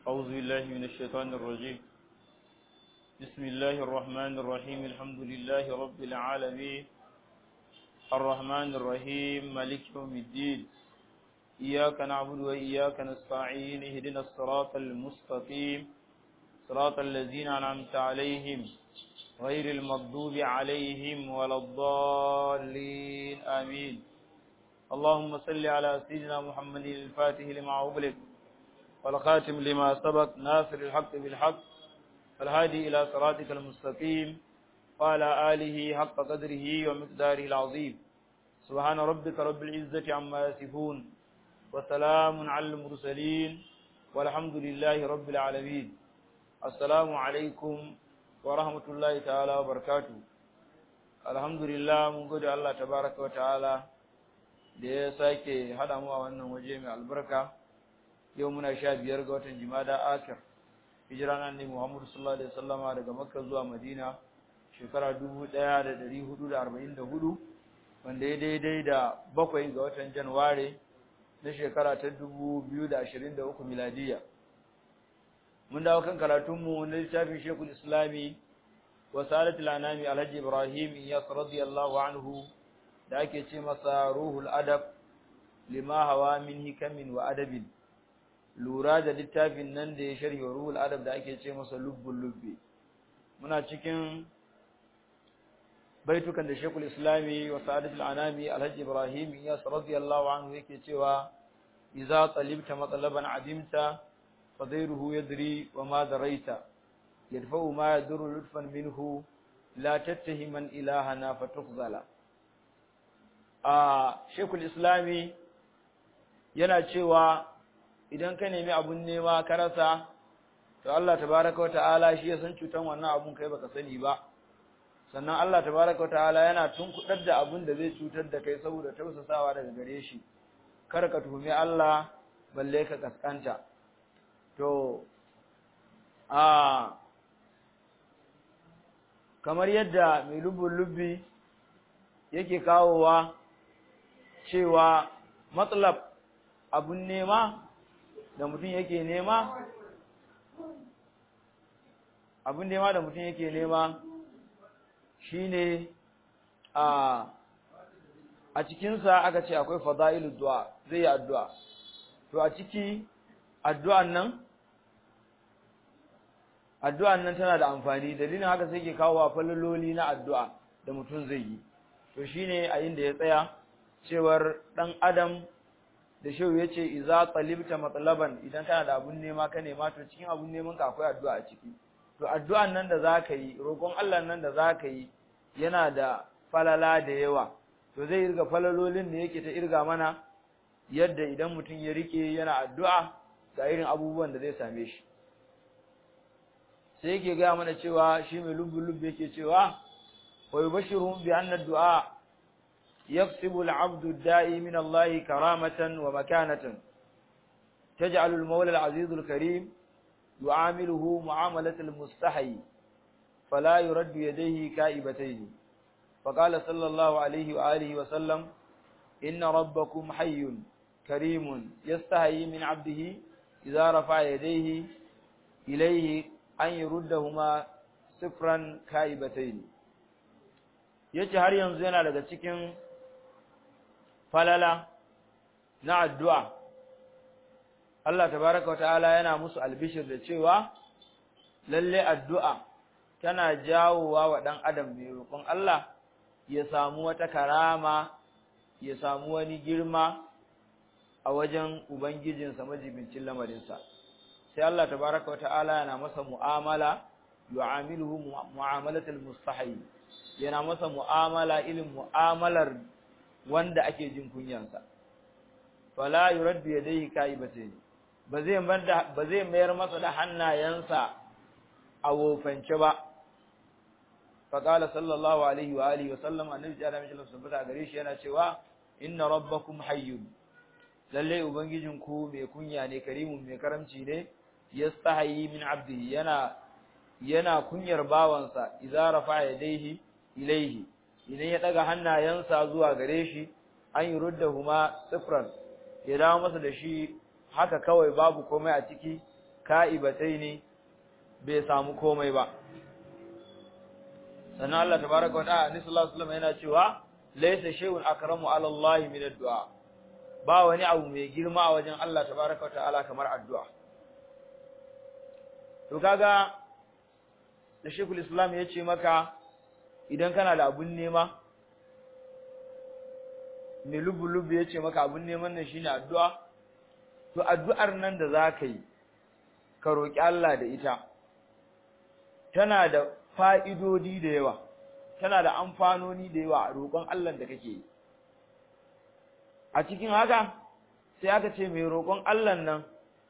أعوذ بالله من الشيطان الرجيم بسم الله الرحمن الرحيم الحمد لله رب العالمين الرحمن الرحيم مالك يوم الدين إياك نعبد وإياك نستعين اهدنا الصراط المستقيم صراط الذين أنعمت عليهم غير المغضوب عليهم ولا الضالين آمين اللهم صل على سيدنا محمد الفاتح لما أغلق والخاتم لما سبق ناصر الحق بالحق الهادي إلى صراطك المستقيم وعلى آله حق قدره ومقداره العظيم سبحان ربك رب العزة عما يصفون وسلام على المرسلين والحمد لله رب العالمين السلام عليكم ورحمة الله تعالى وبركاته الحمد لله mun gode Allah tabaraka wa ta'ala da ya sake hada mu a wannan waje mai albarka yau muna sha biyar ga watan jimada akir hijira nan ne Muhammadu sallallahu alaihi wasallama daga Makka zuwa Madina shekara 1444 wanda ya daidai da bakwai ga watan Januwari na shekara ta 2023 miladiya mun dawo kan karatunmu na littafin Sheikhul Islami wa Salatul Anami Alhaji Ibrahim Iyas radiyallahu anhu da ake ce masa Ruhul Adab lima hawa min hikamin wa adabin lura da littafin nan da ya sharhi ruhul adab da ake ce masa lubbul lubbi muna cikin baitukan da Sheikhul Islami wa Sa'adatul Anami Alhaji Ibrahim Iyas radiyallahu anhu yake cewa idza talibta matlaban adimta fadairuhu yadri wa ma daraita yadfa'u ma yadurru lutfan minhu la tattahiman ilahana fatukhzala a Sheikhul Islami yana cewa idan ka nemi abun nema ka rasa to Allah tabaraka wa ta'ala shi ya san cutan wannan abun kai baka sani ba sannan Allah tabaraka wa ta'ala yana tunkudar da abun da zai cutar da kai saboda tausasawa daga gare shi kar ka tuhumi Allah balle ka kaskanta to a kamar yadda mai lubbun lubbi yake kawowa cewa matsalab abun nema da mutum yake nema abin nema da mutum yake nema shine a a cikinsa aka ce akwai fada'ilu du'a zai yi addu'a to a ciki addu'an nan addu'an nan tana da amfani dalilin haka sai ke kawo wa falaloli na addu'a da mutum zai yi to shine a inda ya tsaya cewar dan adam da shehu ya ce iza talibta matlaban idan kana da abun nema ka nema to cikin abun neman ka akwai addu'a a ciki to addu'an nan da zaka yi roƙon Allah nan da zaka yi yana da falala da yawa to zai irga falalolin da yake ta irga mana yadda idan mutum ya rike yana addu'a ga irin abubuwan da zai same shi sai yake ga mana cewa shi mai lubbu lubbu yake cewa wa yubashiruhum bi anna du'a يكسب العبد الدائي من الله كرامة ومكانة تجعل المولى العزيز الكريم يعامله معاملة المستحي فلا يرد يديه كائبتين فقال صلى الله عليه وآله وسلم إن ربكم حي كريم يستحي من عبده إذا رفع يديه إليه أن يردهما صفرا كائبتين yace har yanzu yana daga cikin falala na addu'a Allah tabaraka wa ta'ala yana musu albishir da cewa lalle addu'a tana jawowa wa ɗan adam mai roƙon Allah ya samu wata karama ya samu wani girma a wajen ubangijinsa majibincin lamarinsa sai Allah tabaraka wa ta'ala yana masa mu'amala yu'amiluhu mu'amalatul mustahi yana masa mu'amala irin mu'amalar wanda ake jin kunyansa fala yuraddu yadayhi kaibatayn ba zai ba zai mayar masa da hannayensa a wofance ba fa qala sallallahu alaihi wa alihi wa sallam annabi ya rami sallallahu alaihi wa gare shi yana cewa inna rabbakum hayyun lalle ubangijin ku mai kunya ne karimun mai karamci ne yastahi min abdihi yana yana kunyar bawansa idza rafa yadayhi ilaihi idan ya daga hannayensa zuwa gare shi an yi ruddahuma sifran ya dawo masa da shi haka kawai babu komai a ciki ka'ibatai ne bai samu komai ba sannan Allah tabaraka wa ta'ala sallallahu alaihi wasallam yana cewa laysa shay'un akramu ala Allah min ad-du'a ba wani abu mai girma a wajen Allah tabaraka wa ta'ala kamar addu'a to kaga da Sheikhul Islam ya ce maka idan kana da abun nema mai lubu-lubu ya ce maka abun neman nan shine addu'a to addu'ar nan da za ka yi ka roƙi Allah da ita tana da fa'idodi da yawa tana da amfanoni da yawa a roƙon Allah da kake yi a cikin haka sai aka ce mai roƙon Allah nan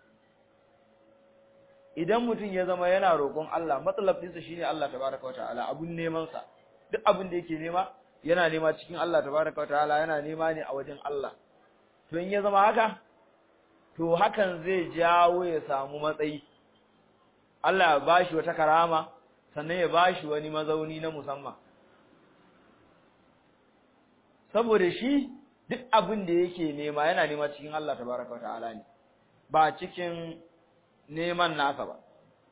idan mutum ya zama yana roƙon Allah matsalafinsa shine Allah tabaraka wa ta'ala abun neman sa duk abin da yake nema yana nema cikin Allah tabaraka wa ta'ala yana nema ne a wajen Allah to in ya zama haka to hakan zai jawo ya samu matsayi Allah ya bashi wata karama sannan ya bashi wani mazauni na musamman saboda shi duk abin da yake nema yana nema cikin Allah tabaraka wa ta'ala ne ba cikin neman nasa ba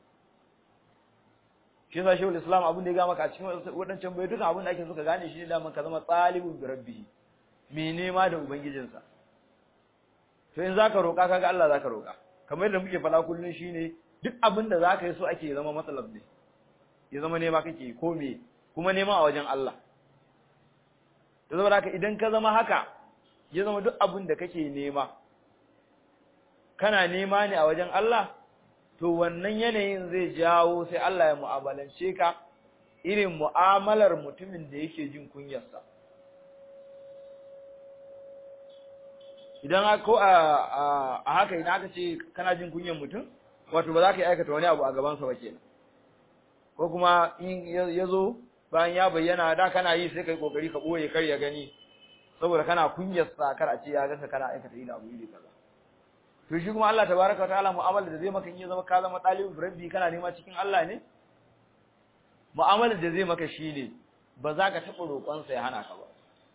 shi yasa shehul islam abin da ya ga maka a cikin wadancan bai duka abin da ake so ka gane shi ne daman ka zama talibun bi rabbihi me nema da ubangijinsa to in zaka roka kaga Allah zaka roka kamar yadda muke fada kullun shine duk abin da zaka yi so ake zama matsalab ne ya zama nema kake ko me kuma nema a wajen Allah to saboda haka idan ka zama haka ya zama duk abin da kake nema kana nema ne a wajen Allah to wannan yanayin zai jawo sai Allah ya mu'amalance ka irin mu'amalar mutumin da yake jin kunyarsa idan ko a haka idan aka ce kana jin kunyar mutum wato ba za ka yi aikata wani abu a gabansa ba kenan ko kuma in ya zo bayan ya bayyana da kana yi sai kai kokari ka boye kar ya gani saboda kana kunyarsa kar a ce ya ga kana aikata ina abu iri kaza to shi kuma Allah tabaraka wataala mu'amala da zai maka in ya zama ka zama talibin rabbi kana nema cikin Allah ne mu'amala da zai maka shine ba za ka taɓa roƙon sa ya hana ka ba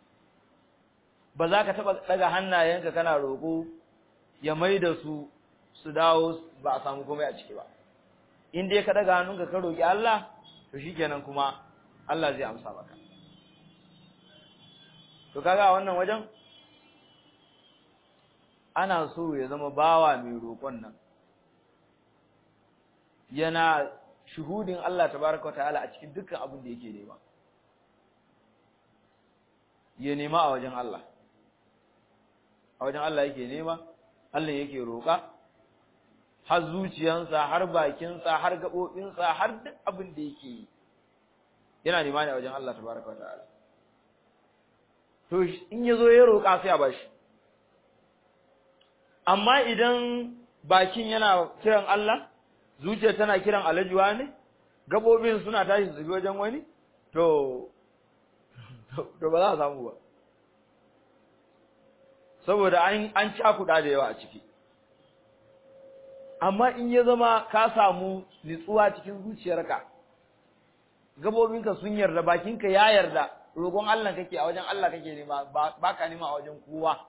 ba za ka taɓa daga hannayenka kana roƙo ya maida su su dawo ba a samu komai a ciki ba in dai ka daga hannunka ka roƙi Allah to shikenan kuma Allah zai amsa maka to kaga a wannan wajen ana so ya zama bawa mai roƙon nan yana shuhudin Allah tabaraka ta'ala a cikin dukkan abin da yake nema ya nema a wajen Allah a wajen Allah yake nema Allah yake roƙa har zuciyansa har bakinsa har gaɓoɓinsa har duk abin da yake yi yana nema ne a wajen Allah tabaraka ta'ala to in ya zo ya roƙa sai a bashi amma idan bakin yana kiran Allah zuciya tana kiran alajuwa ne gabobin suna tashi su wajen wani to to ba za a samu ba saboda an an cakuɗa da yawa a ciki amma in ya zama ka samu nitsuwa cikin zuciyarka gabobinka sun yarda bakinka ya yarda roƙon Allah kake a wajen Allah kake nema ba ka nema a wajen kowa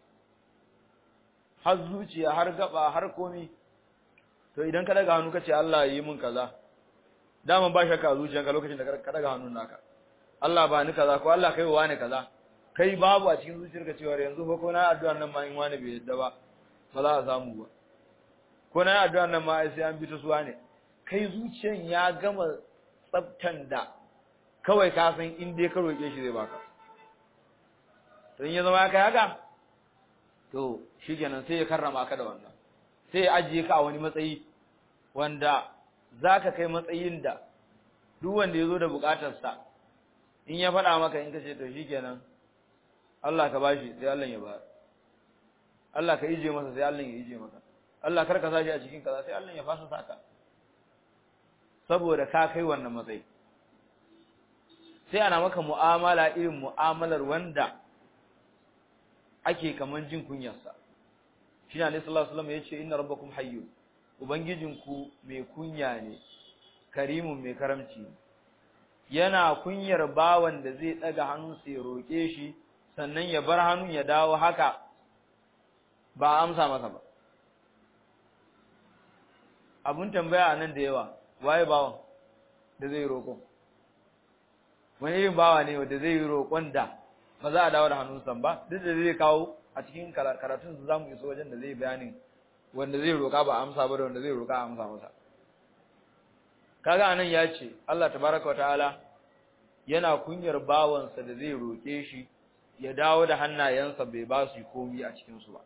har zuciya har gaba har komi to idan ka daga hannu kace Allah yi min kaza dama ba shakka zuciyanka lokacin da ka daga hannun naka Allah ba ni kaza ko Allah kai wa ne kaza kai babu a cikin zuciyarka cewa yanzu fa ko na addu'ar nan ma in wani bai yadda ba ba za a samu ba ko na addu'ar nan ma sai an bi ta suwa ne kai zuciyan ya gama tsaftan da kawai ka san in dai ka roke shi zai baka to in ya zama kai haka to shikenan sai ya karrama ka da wannan sai ya ajiye ka a wani matsayi wanda zaka kai matsayin da duk wanda yazo da bukatarsa in ya faɗa maka in kace to shikenan Allah ka bashi sai Allah ya bayar Allah ka ije masa sai Allah ya ije maka Allah kar ka sashi a cikin kaza sai Allah ya fasa saka saboda ka kai wannan matsayi sai ana maka mu'amala irin mu'amalar wanda ake kaman jin kunyarsa shi ne sallallahu alaihi wasallam yace inna rabbakum hayyun ubangijinku mai kunya ne karimun mai karamci yana kunyar bawan da zai daga hannunsa ya roke shi sannan ya bar hannun ya dawo haka ba amsa masa ba abun tambaya nan da yawa waye bawan da zai roƙo wani irin bawa ne wanda zai yi roƙon da ba za a dawo da hannunsa ba duk da zai kawo a cikin karatun su zamu iso wajen da zai bayanin wanda zai roƙa ba amsa ba da wanda zai roƙa amsa masa kaga anan ya ce Allah tabaraka wataala yana kunyar bawansa da zai roƙe shi ya dawo da hannayensa bai ba su komai a cikin su ba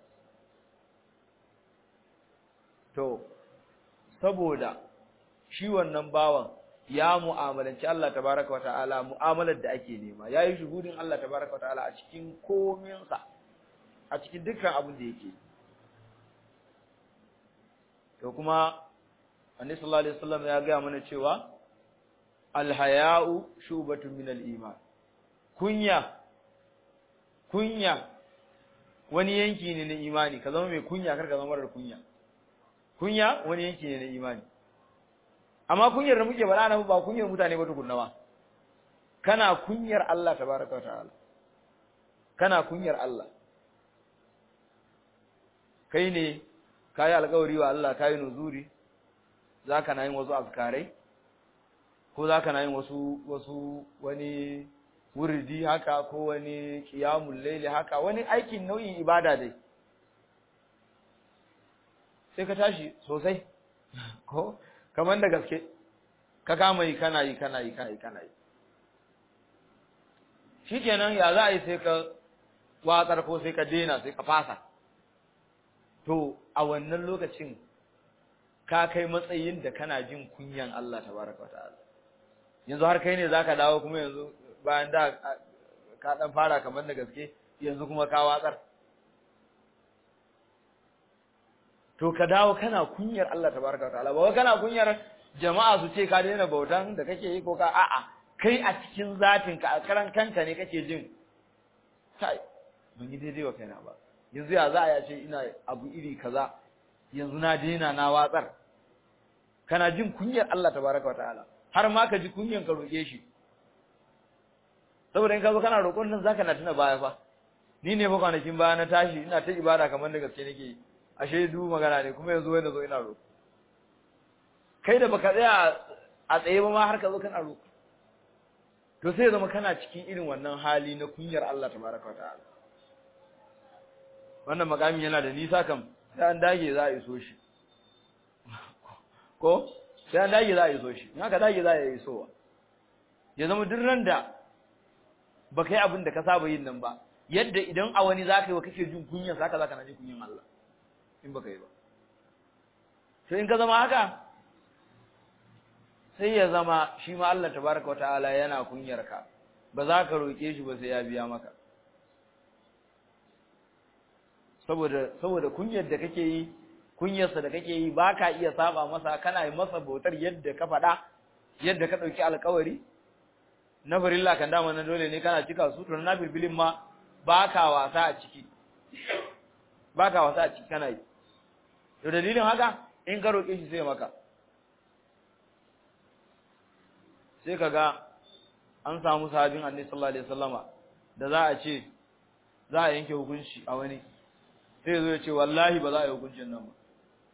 to saboda shi wannan bawan ya mu'amalanci Allah tabaraka wata'ala mu'amalar da ake nema yayi shuhudin Allah tabaraka wata'ala a cikin kominsa a cikin dukkan abin da yake to kuma Annabi sallallahu alaihi wasallam ya ga mana cewa alhaya'u shubatun min al-iman kunya kunya wani yanki ne na imani ka zama mai kunya kar ka zama marar kunya kunya wani yanki ne na imani amma kunyar da muke faɗa nan ba kunyar mutane ba tukunna ba kana kunyar Allah tabaraka wa ta'ala kana kunyar Allah kai ne kai alƙawari wa Allah kai nuzuri zaka na yin wasu azkarai ko zaka na yin wasu wasu wani wurdi haka ko wani qiyamul layli haka wani aikin nau'in ibada dai sai ka tashi sosai ko kamar da gaske ka kama yi kana yi kana yi kana yi kana yi shikenan ya za a yi sai ka watsar ko sai ka dena sai ka fasa to a wannan lokacin ka kai matsayin da kana jin kunyan Allah tabaraka wataala yanzu har kai ne zaka dawo kuma yanzu bayan da ka dan fara kamar da gaske yanzu kuma ka watsar to ka dawo kana kunyar Allah tabaraka wataala ba kana kunyar jama'a su ce ka daina bautan da kake yi ko ka a'a kai a cikin zatin ka a karan kanka ne kake jin kai ban yi daidai wa kaina ba yanzu ya za a ce ina abu iri kaza yanzu na daina na watsar kana jin kunyar Allah tabaraka wataala har ma ka ji kunyan ka roke shi saboda in ka zo kana roƙon nan zaka na tuna baya fa ni ne fa kwanakin baya na tashi ina ta ibada kamar da gaske nake yi ashe du magana ne kuma yanzu wai na zo ina roƙo kai da baka tsaya a tsaye ba ma har ka zo kana roƙo to sai zama kana cikin irin wannan hali na kunyar Allah tabaraka wa ta'ala wannan makami yana da nisa kam sai an dage za a iso shi ko sai an dage za a iso shi in haka dage za a iso ya zama duk ran da baka yi abin da ka saba yin nan ba yadda idan a wani za ka yi wa kake jin kunyan haka za ka na jin kunyan Allah in baka yi ba to in ka zama haka sai ya zama shi ma Allah tabaraka wa ta'ala yana kunyar ka ba za ka roke shi ba sai ya biya maka saboda saboda kunyar da kake yi kunyarsa da kake yi ba ka iya saba masa kana yi masa bautar yadda ka faɗa yadda ka ɗauki alkawari na farilla kan dama na dole ne kana cika su to na firbilin ma ba ka wasa a ciki ba ka wasa a ciki kana yi to dalilin haka in ka roƙe shi sai maka sai ka ga an samu sahabin annabi sallallahu alaihi wasallama da za a ce za a yanke hukunci a wani sai zo ya ce wallahi ba za a yi hukuncin nan ba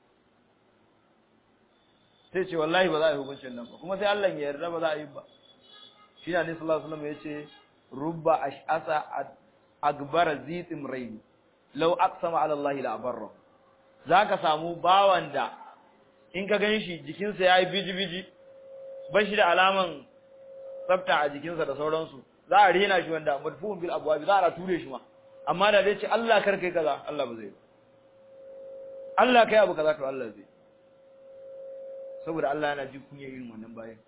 sai ce wallahi ba za a yi hukuncin nan ba kuma sai Allah ya yarda ba za a yi ba shi ne annabi sallallahu alaihi wasallam ya ce rubba ash'asa akbara zitim raini law aqsama ala Allah la abarra zaka samu bawan da in ka ganshi jikinsa yayi biji-biji ba shi da alaman tsafta a jikinsa da sauransu za a rena shi wanda madfuun bil abwab za a ture shi ma amma da zai ce Allah kar kai kaza Allah ba zai Allah kai abu kaza to Allah zai saboda Allah yana ji kunya irin wannan bayan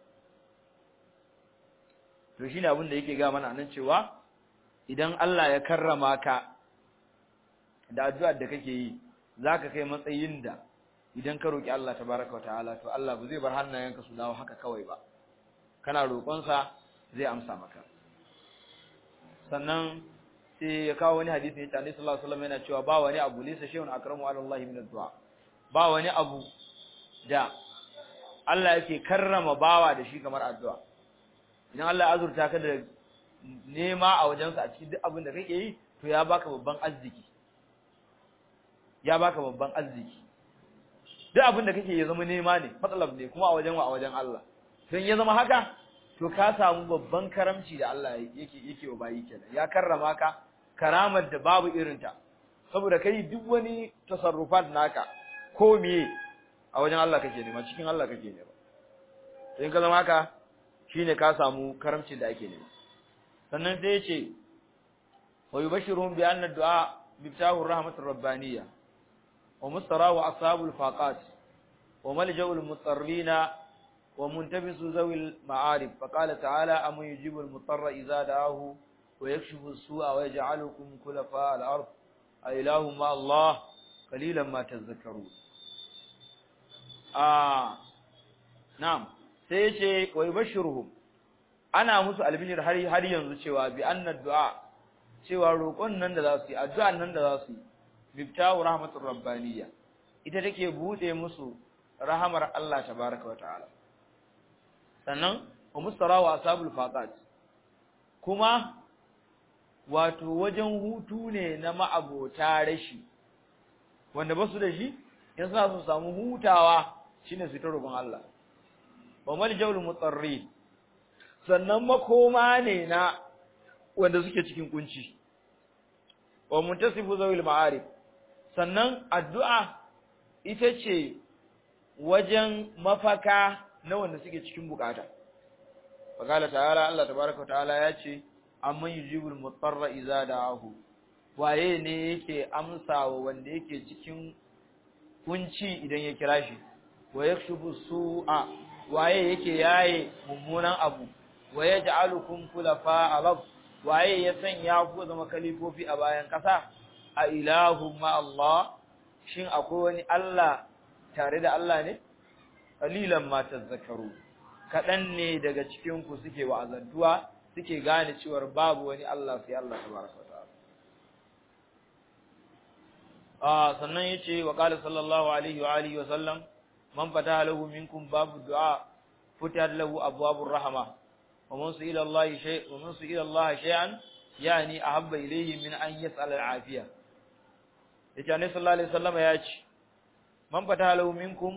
to shine abin da yake ga mana nan cewa idan Allah ya karrama ka da addu'ar da kake yi zaka kai matsayin da idan ka roki Allah tabaraka wa ta'ala to Allah ba zai bar hannayenka su dawo haka kawai ba kana roƙon sa zai amsa maka sannan sai ya kawo wani hadisi ne Annabi sallallahu alaihi wasallam yana cewa ba wani abu laysa shay'un akramu ala Allah min ad-du'a ba wani abu da Allah yake karrama bawa da shi kamar addu'a idan Allah ya azurta ka da nema a wajensa a cikin duk abin da kake yi to ya baka babban arziki ya baka babban arziki duk abin da kake ya zama nema ne matsalab ne kuma a wajen wa a wajen Allah don ya zama haka to ka samu babban karamci da Allah yake yake wa bayi kenan ya karrama ka karamar da babu irinta saboda kai duk wani tasarrufat naka ko miye a wajen Allah kake nema cikin Allah kake nema in ka zama haka shine ka samu karamci da ake nema sannan sai yace wa yubashiruhum bi anna du'a miftahu rahmatir rabbaniyya wa mustarahu ashabul faqat wa malja'ul mutarrina wa muntabisu zawil ma'arif faqala ta'ala am yujibul mutarra idza da'ahu wa yakshifu as-su'a wa yaj'alukum khulafa al-ard a ilahu ma Allah qalilan ma tadhakkarun ah na'am sai yace wa yubashiruhum ana musu albishir har har yanzu cewa bi anna du'a cewa roƙon nan da za su yi addu'an nan da za su yi miftahu rahmatur rabbaniyya ita take bude musu rahamar Allah tabaaraka wa ta'ala sannan wa mustarawa ashabul faqat kuma wato wajen hutu ne na ma'abota rashi wanda basu da shi in suna su samu hutawa shine su ta roƙon Allah wa maljawul mutarrin sannan makoma ne na wanda suke cikin kunci wa muntasifu zawil ma'arif sannan addu'a ita ce wajen mafaka na wanda suke cikin bukata faqala ta'ala Allah tabaaraka ta'ala ya ce amman yujibul mutarra idza da'ahu waye ne yake amsawa wanda yake cikin kunci idan ya kira shi wa yakshubu su'a waye yake yaye mummunan abu wa yaj'alukum khulafa al-ard waye ya sanya ku zama kalifofi a bayan kasa a ilahu ma Allah shin akwai wani Allah tare da Allah ne qalilan ma tazakkaru kadan ne daga cikin ku suke wa'azantuwa suke gane cewa babu wani Allah sai Allah tabaraka ta'ala ah sannan yace wa qala sallallahu alaihi wa alihi wa sallam man fataha lahu minkum babu du'a futihat lahu abwabur rahmah ومن سئل الله شيء ومن سئل الله شيئا يعني احب اليه من ان يسال العافيه yace annabi sallallahu alaihi wasallam ya ce man fata lahu minkum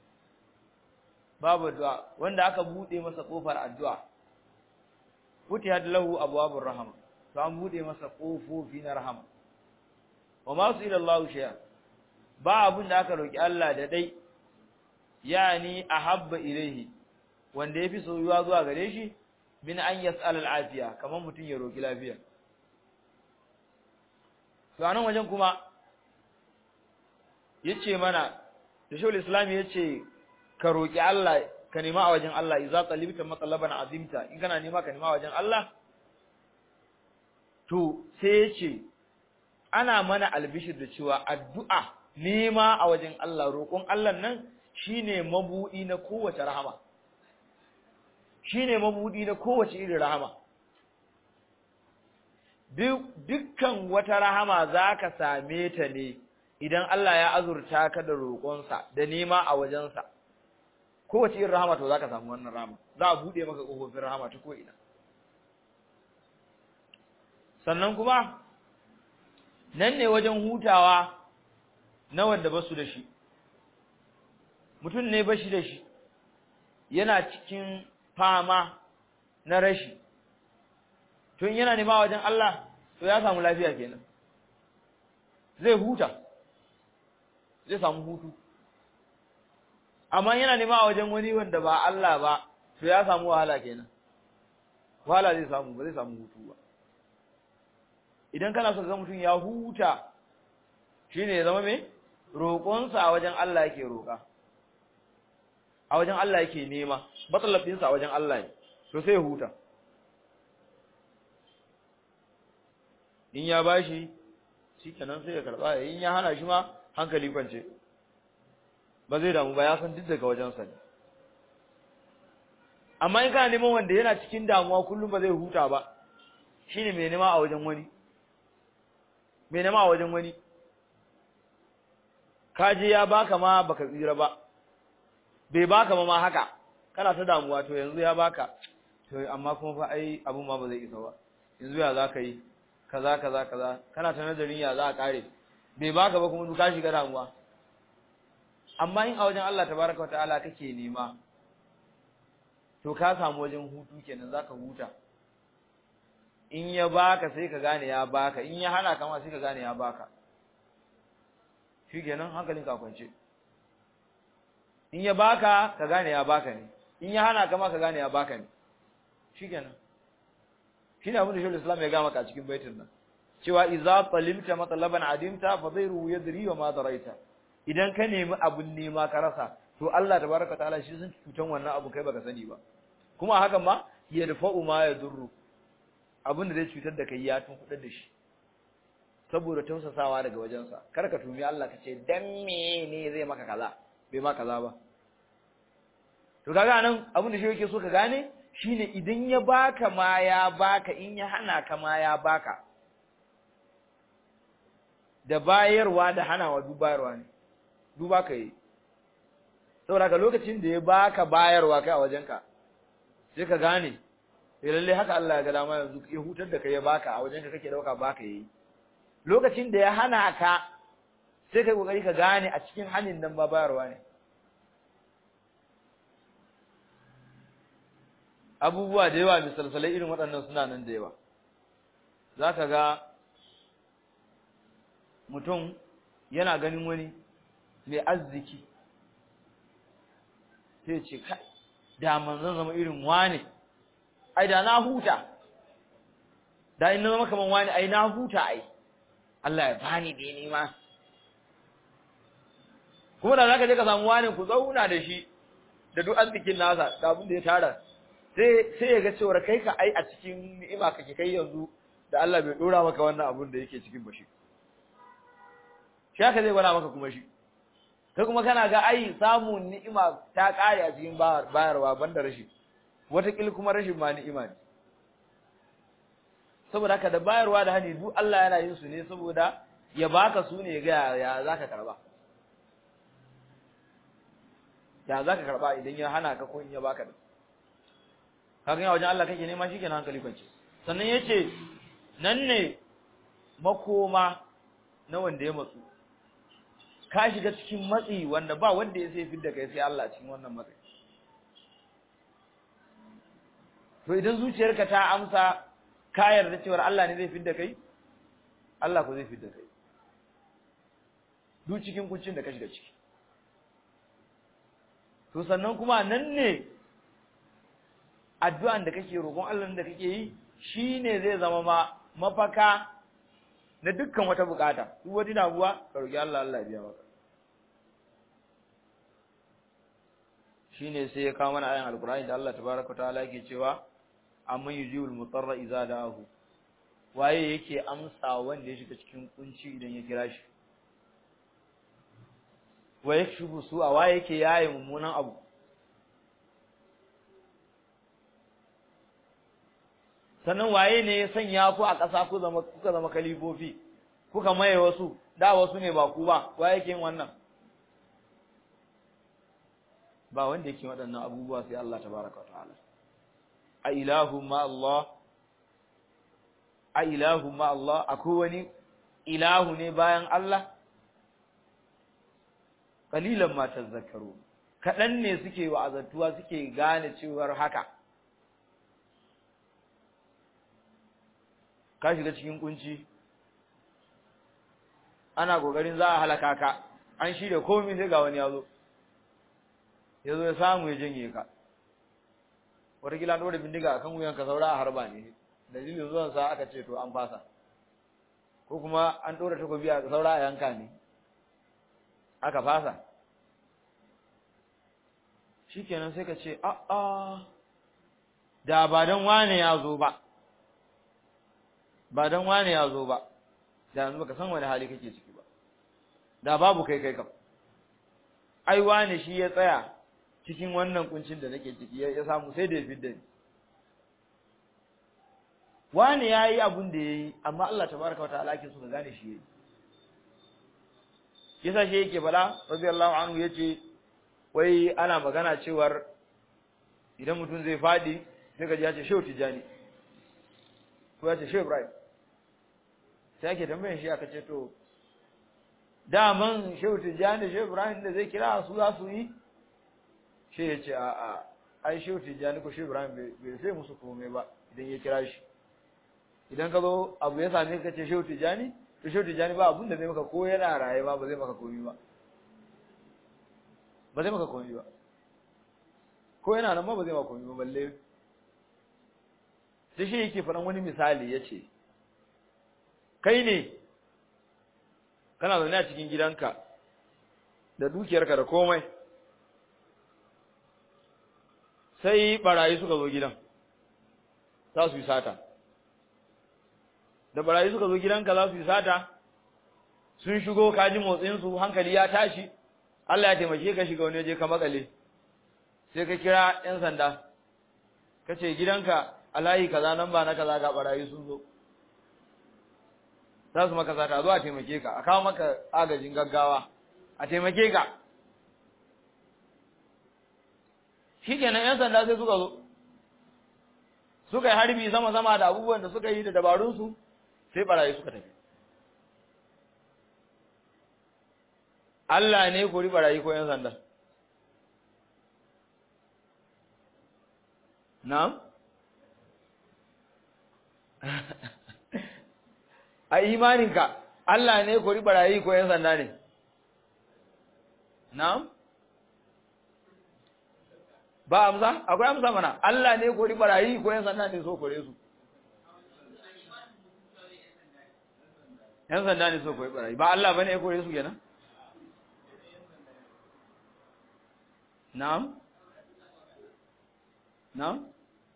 babu du'a wanda aka bude masa kofar addu'a futihat lahu abwabur rahma to an bude masa kofofi na rahama wa ma su'ila Allah shay'a ba abun da aka roki Allah da dai yani ahabba ilaihi wanda yafi soyuwa zuwa gare shi min an yas'al al-afiya kaman mutun ya roki lafiya to anan wajen kuma yace mana da shawul islam yace ka roki Allah ka nema a wajen Allah idza talibta matalaban azimta in kana nema ka nema a wajen Allah to sai yace ana mana albishir da cewa addu'a nema a wajen Allah roƙon Allah nan shine mabudi na kowace rahama shine mabudi na kowace irin rahama dukkan wata rahama zaka same ta ne idan Allah ya azurta ka da roƙonsa da nema a wajensa kowace irin rahama to zaka samu wannan rahama za a bude maka kofofin rahama ta ko'ina sannan kuma nan ne wajen hutawa na wanda basu da shi mutum ne bashi da shi yana cikin fama na rashi tun yana nema wajen Allah to ya samu lafiya kenan zai huta zai samu hutu amma yana nema wajen wani wanda ba Allah ba to ya samu wahala kenan wahala zai samu ba zai samu hutu ba idan kana so ga mutum ya huta shine ya zama me roƙonsa a wajen Allah yake roƙa a wajen Allah yake nema matsalabinsa a wajen Allah ne to sai huta in ya bashi shikenan sai ya karba in ya hana shi ma hankali kwance ba zai damu ba ya san duk daga wajensa ne amma in kana neman wanda yana cikin damuwa kullum ba zai huta ba shine mai nema a wajen wani mai nema a wajen wani kaje ya baka ma baka tsira ba bai baka ma ma haka kana ta damuwa to yanzu ya baka to amma kuma fa ai abun ma ba zai isa ba yanzu ya zaka yi kaza kaza kaza kana ta nazarin ya za a kare bai baka ba kuma duka shiga damuwa amma in a wajen Allah tabaraka wa ta'ala kake nema to ka samu wajen hutu kenan zaka huta in ya baka sai ka gane ya baka in ya hana ka ma sai ka gane ya baka shikenan hankalin ka kwance in ya baka ka gane ya baka ne in ya hana ka ma ka gane ya baka ne shikenan shine abin da Shaykhul Islam ya ga maka a cikin baitin nan cewa idza talimta matlaban adimta fa dhayru yadri wa ma daraita idan ka nemi abun nema ka rasa to Allah tabaraka ta'ala shi sun cutan wannan abu kai baka sani ba kuma hakan ma yadfa'u ma yadurru abin da zai cutar da kai ya tun kudar da shi saboda tausasawa daga wajensa kar ka tumi Allah ka ce dan me ne zai maka kaza bai ma kaza ba to kaga nan abin da shi yake so ka gane shine idan ya baka ma ya baka in ya hana ka ma ya baka da bayarwa da hanawa duk bayarwa ne duk baka yi saboda ka lokacin da ya baka bayarwa kai a wajenka sai ka gane sai lalle haka Allah ya ga dama yanzu ya hutar da kai ya baka a wajenka kake dauka baka yi lokacin da ya hana ka sai kai kokari ka gane a cikin hanin nan ba bayarwa ne abubuwa da yawa misalsalai irin waɗannan suna nan da yawa zaka ga mutum yana ganin wani mai arziki sai ce kai da manzon zama irin wane ai da na huta da in na zama kaman wani ai na huta ai Allah ya bani da ni ma kuma da zaka je ka samu wani ku zauna da shi da duk arzikin nasa da abin da ya tara sai sai ya ga cewa kai ka ai a cikin ni'ima kake kai yanzu da Allah bai dora maka wannan abin da yake cikin bashi shi haka zai gwada maka kuma shi kai kuma kana ga ai samun ni'ima ta kare a cikin bayarwa banda rashi wataƙil kuma rashin ma ni'ima ne saboda haka da bayarwa da hani duk Allah yana yin su ne saboda ya baka su ne ga ya zaka karba ya zaka karba idan ya hana ka ko in ya baka da kaga ya wajen Allah kake nema shikenan hankali kwance sannan yace nan ne makoma na wanda ya matsu ka shiga cikin matsi wanda ba wanda ya sai fidda kai sai Allah cikin wannan matsi to idan zuciyarka ta amsa ka yarda cewa Allah ne zai fidda kai Allah ko zai fidda kai duk cikin kuncin da ka shiga ciki to sannan kuma nan ne addu'an da kake roƙon Allah da kake yi shine zai zama ma mafaka na dukkan wata bukata duk wani damuwa ka roki Allah Allah ya biya maka shine sai ya kawo mana ayan alqur'ani da Allah tabaaraka ta'ala yake cewa amman yujibul mutarra idza da'ahu waye yake amsa wanda ya shiga cikin kunci idan ya kira shi wa yakshifu su a waye yake yaye mummunan abu sannan waye ne ya sanya ku a ƙasa ku zama kuka zama kalifofi kuka maye wasu da wasu ne ba ku ba waye yake yin wannan ba wanda yake waɗannan abubuwa sai Allah tabaraka wa ta'ala a ilahu ma Allah a ilahu ma Allah akwai wani ilahu ne bayan Allah kalilan ma tazakkaru kadan ne suke wa'azantuwa suke gane cewar haka ka shiga cikin kunci ana kokarin za a halaka ka an shirya komai sai ga wani yazo yazo ya samu ya janye ka wata kila dole bindiga akan wuyanka saura a harba ne dalilin zuwan sa aka ce to an fasa ko kuma an dora takobi a saura a yanka ne aka fasa shikenan sai ka ce a a da ba dan wane ya zo ba ba dan wane ya zo ba da yanzu baka san wani hali kake ciki ba da babu kai kai kam ai wane shi ya tsaya cikin wannan kuncin da nake ciki ya samu sai da ya fidda ni wane yayi abun da yayi amma Allah tabaraka wa ta'ala yake so ka gane shi yayi yasa shi yake bala radiyallahu anhu yace wai ana magana cewar idan mutum zai fadi sai ka ji ya ce shehu tijani ko ya ce shehu ibrahim sai ake tambayar shi aka ce to daman shehu tijjani shehu ibrahim da zai kira su za su yi shi ya ce a a ai shehu tijjani ko shehu ibrahim bai sai musu komai ba idan ya kira shi idan ka zo abu ya same ka ce shehu tijjani to shehu tijjani ba abun da zai maka ko yana raye ba ba zai maka komai ba ba zai maka komai ba ko yana nan ma ba zai maka komai ba balle sai shi yake faɗan wani misali ya ce kai ne kana zaune a cikin gidanka da dukiyarka da komai sai barayi suka zo gidan za su yi sata da barayi suka zo gidanka za su yi sata sun shigo kaji motsinsu hankali ya tashi Allah ya taimake ka shiga wani waje ka makale sai ka kira 'yan sanda ka ce gidanka a layi kaza nan ba na kaza ga barayi sun zo za su maka sata zo a taimake ka a kawo maka agajin gaggawa a taimake ka shi kenan 'yan sanda sai suka zo suka yi harbi sama-sama da abubuwan da suka yi da dabarunsu sai barayi suka tafi Allah ne kori barayi ko 'yan sanda na'am a imaninka Allah ne kori barayi ko ‘yan sanda ne? Na'am? Ba amsa? Akwai amsa mana, Allah ne kori barayi ko ‘yan sanda ne so kore su? ‘Yan sanda ne so kori barayi, ba Allah ba ne ya kore su kenan? Na'am? Na'am?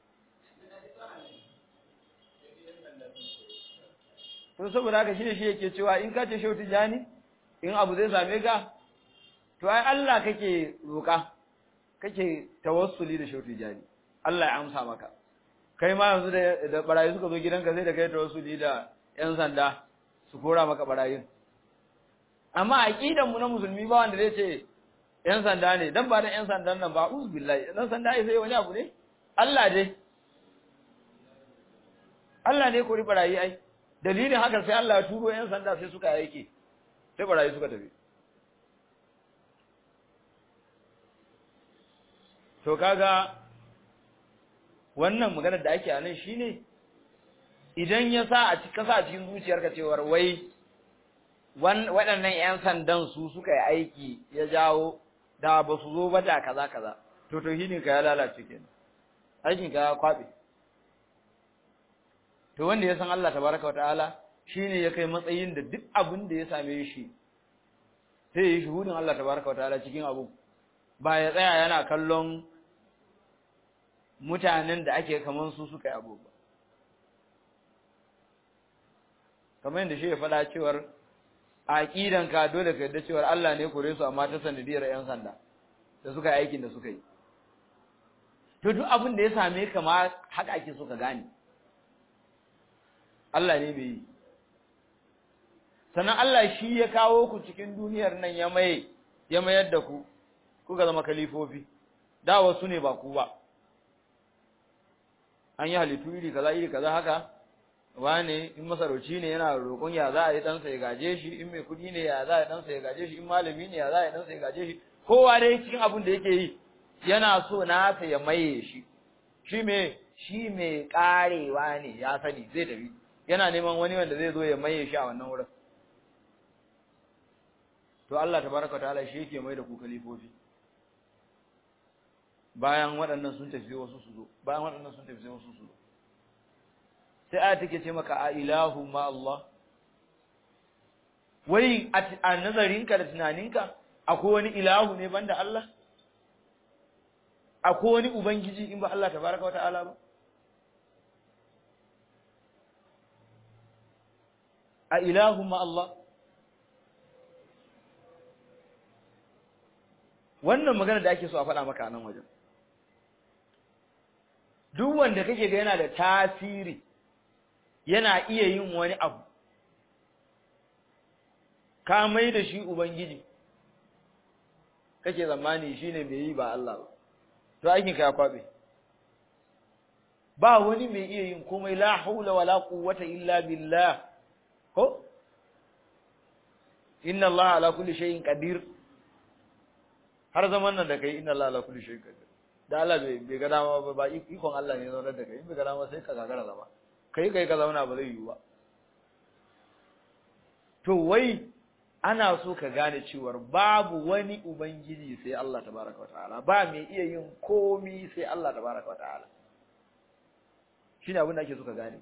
to saboda haka shine shi yake cewa in ka ce shehu tijani in abu zai same ka to ai Allah kake roka kake tawassuli da shehu tijani Allah ya amsa maka kai ma yanzu da da barayi suka zo gidanka sai da kai tawassuli da yan sanda su kora maka barayin amma aqidan mu na musulmi ba wanda zai ce yan sanda ne dan ba da yan sandan nan ba uz billahi dan sanda sai wani abu ne Allah dai Allah ne kori barayi ai dalilin haka sai Allah ya turo ‘yan sanda sai suka yake sai barayi suka tafi to kaga wannan maganar da ake a nan shine idan ya sa a cikin sa a cikin zuciyarka cewar wai waɗannan ‘yan sandan su suka yi aiki ya jawo da ba su zo ba da kaza kaza to to ka ya lalace kenan aikin ka ya kwaɓe to wanda ya san Allah tabaraka wa ta'ala shine ya kai matsayin da duk abin da ya same shi sai ya yi shuhudin Allah tabaraka wa ta'ala cikin abu ba ya tsaya yana kallon mutanen da ake kaman su suka yi abu ba kamar yadda shi ya faɗa cewar a aqidan ka dole ka yadda cewar Allah ne kore su amma ta sanadiyar yan sanda da suka yi aikin da suka yi to duk abin da ya same ka ma haka ake so ka gane Allah ne bai yi sannan Allah shi ya kawo ku cikin duniyar nan ya maye ya mayar da ku kuka zama kalifofi da wasu ne ba ku ba an yi halittu iri kaza iri kaza haka wane in masarauci ne yana roƙon ya za a yi ɗansa ya gaje shi in mai kuɗi ne ya za a yi ɗansa ya gaje shi in malami ne ya za a yi ɗansa ya gaje shi kowa dai cikin abin da yake yi yana so nasa ya maye shi shi me shi mai karewa ne ya sani zai tafi yana neman wani wanda zai zo ya maye shi a wannan wurin to Allah tabaraka ta'ala shi yake mai da ku kalifofi bayan waɗannan sun tafi wasu su zo bayan waɗannan sun tafi wasu su zo sai aya take ce maka a ilahu ma Allah wai a nazarinka da tunaninka akwai wani ilahu ne banda Allah akwai wani ubangiji in ba Allah tabaraka wa ta'ala ba a ilahu ma Allah wannan magana da ake so a faɗa maka a nan wajen duk wanda kake ga yana da tasiri yana iya yin wani abu ka mai da shi ubangiji kake zamani shine mai yi ba Allah ba to aikin ka ya kwabe ba wani mai iya yin komai la haula wala quwwata illa billah ko inna Allah ala kulli shay'in qadir har zaman nan da kai inna Allah ala kulli shay'in qadir da Allah bai bai ga dama ba ba ikon Allah ne zaunar da kai bai ga dama sai ka gagara zama kai kai ka zauna ba zai yiwu ba to wai ana so ka gane cewar babu wani ubangiji sai Allah tabaraka wataala ba mai iya yin komi sai Allah tabaraka wataala shine abin da ake so ka gane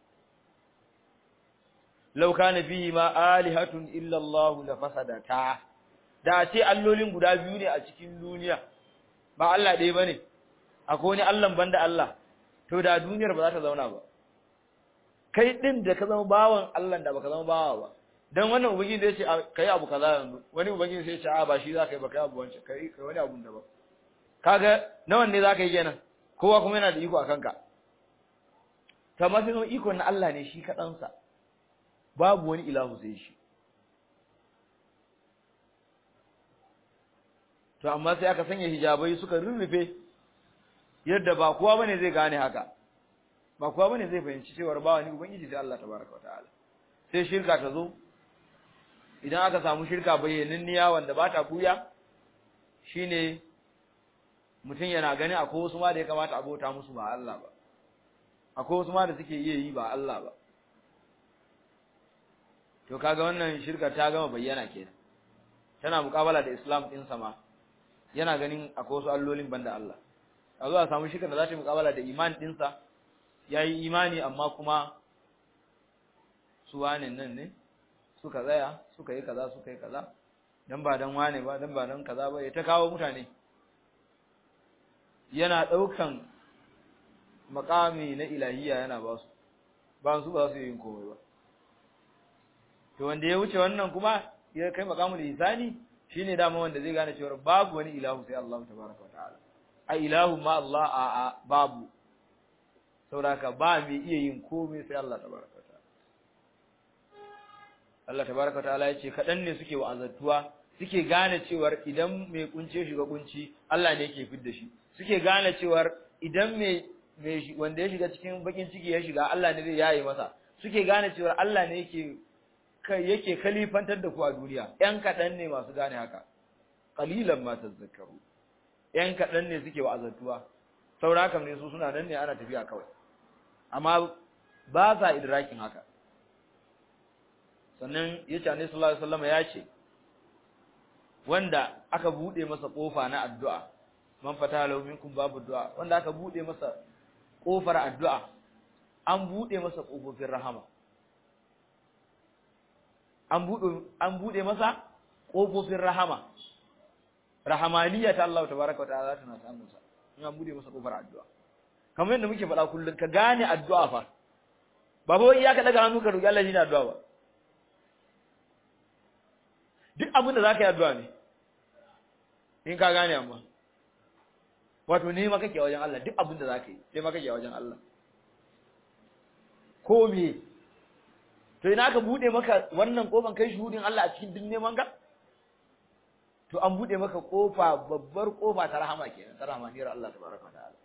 law kana fihi ma alihatun illa Allah la fasadata da ce allolin guda biyu ne a cikin duniya ba Allah ɗaya bane akwai wani Allah banda Allah to da duniyar ba za ta zauna ba kai din da ka zama bawan Allah da baka zama bawa ba dan wannan ubangiji da yace kai abu kaza yanzu wani ubangiji sai ya ce a ba shi zaka yi ba kai abu wancan kai kai wani abun da ba kaga nawan ne zaka yi kenan kowa kuma yana da iko akan ka kamar sai iko na Allah ne shi kadan sa babu wani ilahu sai shi to amma sai aka sanya hijabai suka rurrufe yadda ba kowa bane zai gane haka ba kowa bane zai fahimci cewa ba wani ubangiji sai Allah tabaraka wataala sai shirka ta zo idan aka samu shirka bayyananniya wanda ba ta buya shine mutum yana gani akwai wasu ma da ya kamata abota musu ba Allah ba akwai wasu ma da suke iya yi ba Allah ba to kaga wannan shirka ta gama bayyana kenan tana mukabala da Islam din sama yana ganin akwai wasu allolin banda Allah a zo a samu shirka da za ta yi mukabala da iman dinsa yayi imani amma kuma su wane nan ne suka tsaya suka yi kaza suka yi kaza dan ba dan wane ba dan ba dan kaza ba ya ta kawo mutane yana daukan makami na ilahiya yana ba su ba su ba su yin komai ba to wanda ya wuce wannan kuma ya kai makamul ihsani shine dama wanda zai gane cewa babu wani ilahu sai Allah tabaraka wa ta'ala a ilahu ma Allah a a babu saboda ba mai iya yin komai sai Allah tabaraka Allah tabaraka ta'ala yace kadan ne suke wa'azatuwa suke gane cewar idan mai kunce shiga kunci Allah ne yake fidda shi suke gane cewar idan mai mai wanda ya shiga cikin bakin ciki ya shiga Allah ne zai yaye masa suke gane cewar Allah ne yake yake kalifantar da ku a duniya yan kadan ne masu gane haka qalilan ma tazakkaru yan kadan ne suke wa'azatuwa saura kam ne su suna nan ne ana tafiya kawai amma ba sa idrakin haka sannan ya ce annabi sallallahu alaihi wasallam ya ce wanda aka bude masa kofa na addu'a man fata lahu minkum babu du'a wanda aka bude masa kofar addu'a an bude masa kofofin rahama an bude an bude masa kofofin rahama rahamaniya ta Allah tabaaraka wa ta'ala tana samun sa in an bude masa kofar addu'a kamar yadda muke faɗa kullun ka gane addu'a fa ba ba iya ka daga hannu ka roki Allah shine addu'a ba duk abin da za ka yi addu'a ne in ka gane amma wato ne ma kake wajen Allah duk abin da za ka yi sai ma kake wajen Allah ko me to ina ka bude maka wannan kofan kai shuhudin Allah a cikin duk neman ka to an bude maka kofa babbar kofa ta rahama kenan ta rahmaniyar Allah tabaraka ta'ala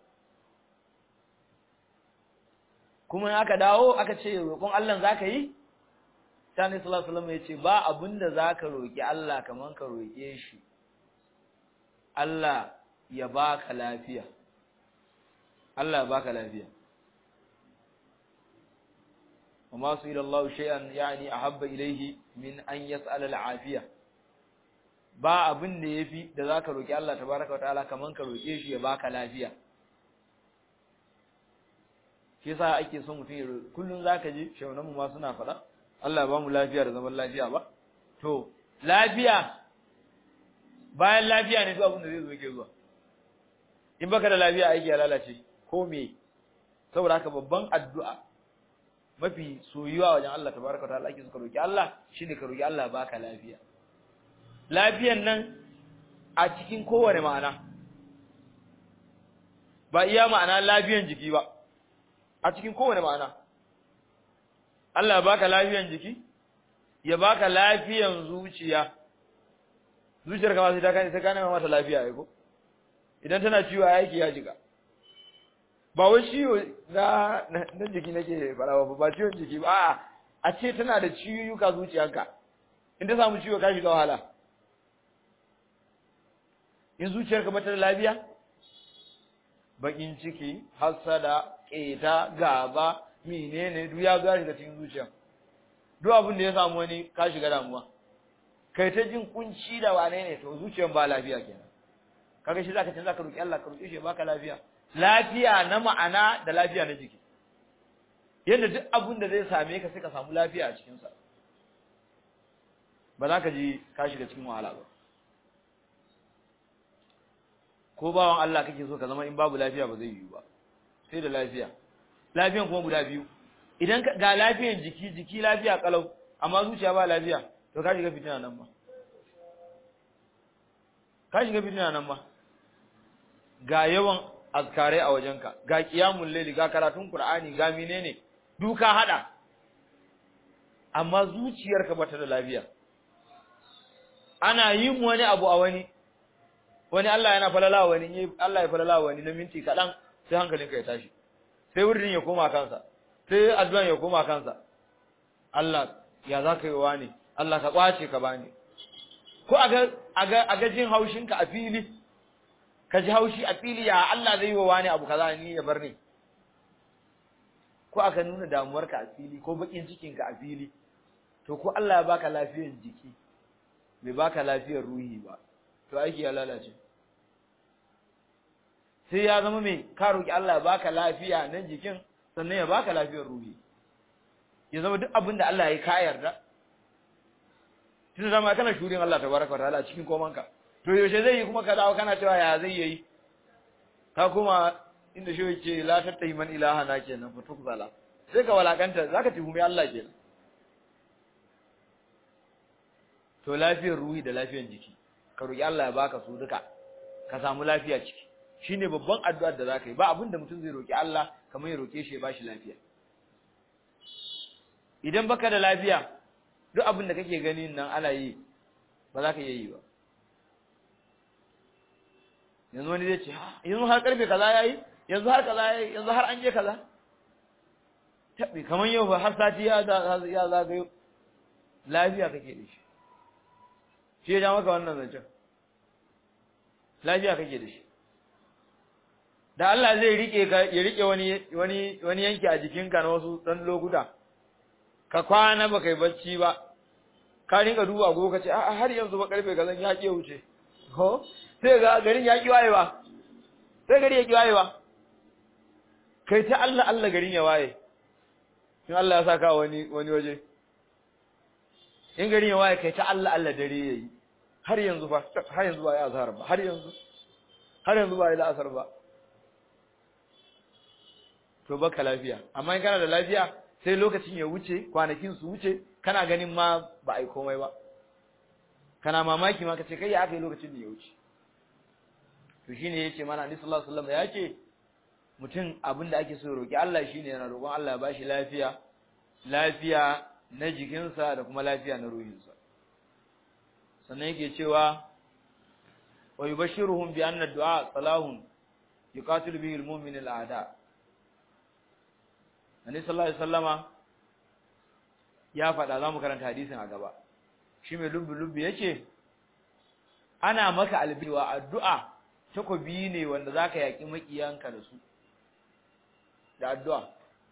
kuma in aka dawo aka ce roƙon Allah zaka yi Sani sallallahu alaihi wasallam yace ba abinda zaka roki Allah kaman ka roke shi Allah ya baka lafiya Allah ya baka lafiya وما سئل الله شيئا يعني أحب إليه من أن يسأل العافية ba abin da yafi da zaka roki Allah tabaraka wataala kaman ka roke shi ya baka lafiya shi yasa ake son mutum ya kullun zaka ji shaunan mu ma suna faɗa Allah ba mu lafiya da zaman lafiya ba to lafiya bayan lafiya ne duk abin da zai zo ke zuwa in baka da lafiya aiki ya lalace ko me saboda haka babban addu'a mafi soyuwa wajen Allah tabaraka ta'ala ake suka roki Allah shine ka roki Allah baka lafiya lafiyan nan a cikin kowane ma'ana ba iya ma'ana lafiyan jiki ba a cikin kowane ma'ana Allah ya baka lafiyan jiki ya baka lafiyan zuciya zuciyar kama sai ta kane sai kane mata lafiya ai ko idan tana ciwo a yake ya jiga ba wai ciwo na na jiki nake fara ba ba ciwon jiki ba a a ce tana da ciwuka zuciyarka in ta samu ciwo ka shiga wahala in zuciyarka bata da lafiya bakin ciki hasada keta gaba menene duk ya ga shiga cikin zuciya duk abin da ya samu wani ka shiga damuwa kai ta jin kunci da wane ne to zuciyar ba lafiya kenan kaga shi zaka ce zaka roki Allah ka roki shi baka lafiya lafiya na ma'ana da lafiya na jiki yadda duk abin da zai same ka sai ka samu lafiya a cikin sa ba za ka ji ka shiga cikin wahala ba ko bawan Allah kake so ka zama in babu lafiya ba zai yiwu ba sai da lafiya lafiyan kuma guda biyu idan ga lafiyan jiki jiki lafiya kalau amma zuciya ba lafiya to ka shiga fitina nan ba ka shiga fitina nan ba ga yawan azkarai a wajenka ga qiyamul layli ga karatun qur'ani ga menene duka hada amma zuciyarka bata da lafiya ana yin wani abu a wani wani Allah yana falala wani Allah ya falala wani na minti kadan sai hankalinka ya tashi sai wurin ya koma kansa sai addu'an ya koma kansa Allah ya zaka yi wani Allah ka kwace ka bani ko aga aga aga jin haushinka a fili ka ji haushi a fili ya Allah zai yi wa wani abu kaza ni ya bar ni ko aka nuna damuwarka a fili ko bakin cikinka a fili to ko Allah ya baka lafiyar jiki bai baka lafiyar ruhi ba to aiki ya lalace sai ya zama mai ka roki Allah ya baka lafiya nan jikin sannan ya baka lafiyar ruhi ya zama duk abin da Allah ya ka yarda tunda zama kana shurin Allah tabaraka wa ta'ala cikin komanka to yaushe zai yi kuma ka dawo kana cewa ya zai yi ka kuma inda shi yake la tattahi man ilaha na kenan fa tukzala sai ka walakanta zaka tuhumi Allah kenan to lafiyar ruhi da lafiyar jiki ka roki Allah ya baka su duka ka samu lafiya ciki shine babban addu'ar da zaka yi ba abinda mutum zai roki Allah kamar ya roke shi ya bashi lafiya idan baka da lafiya duk abin da kake gani nan ana yi ba za ka iya yi ba yanzu wani zai ce yanzu har karfe kaza yayi yanzu har kaza yayi yanzu har an je kaza tabi kamar yau ba har sati ya ya zagayo lafiya kake da shi shi ya ja maka wannan zancen lafiya kake da shi da Allah zai rike ka ya rike wani wani wani yanki a jikinka na wasu dan lokuta ka kwana ba kai bacci ba ka rinka duba agogo ka ce a har yanzu ba karfe kazan ya ke wuce ko sai ga garin ya ki wayewa sai gari ya ki wayewa kai ta Allah Allah garin ya waye in Allah ya saka wani wani waje in garin ya waye kai ta Allah Allah dare yayi har yanzu ba har yanzu ba ya azhar ba har yanzu har yanzu ba ya asar ba to baka lafiya amma in kana da lafiya sai lokacin ya wuce kwanakin su wuce kana ganin ma ba ai komai ba kana mamaki ma kace kai ya aka yi lokacin da ya wuce to shine yace mana Annabi sallallahu alaihi wasallam yace mutum abinda ake so roki Allah shine yana roƙon Allah ya bashi lafiya lafiya na jikinsa da kuma lafiya na ruhinsa sannan yake cewa wa yubashshiruhum bi anna du'a salahun yuqatilu bihi al-mu'min al-a'da Annabi sallallahu alaihi wasallama ya faɗa za mu karanta hadisin a gaba shi mai lubbi-lubbi yake ana maka albiwa addu'a takobi ne wanda za ka yaƙi maƙiyanka da su da addu'a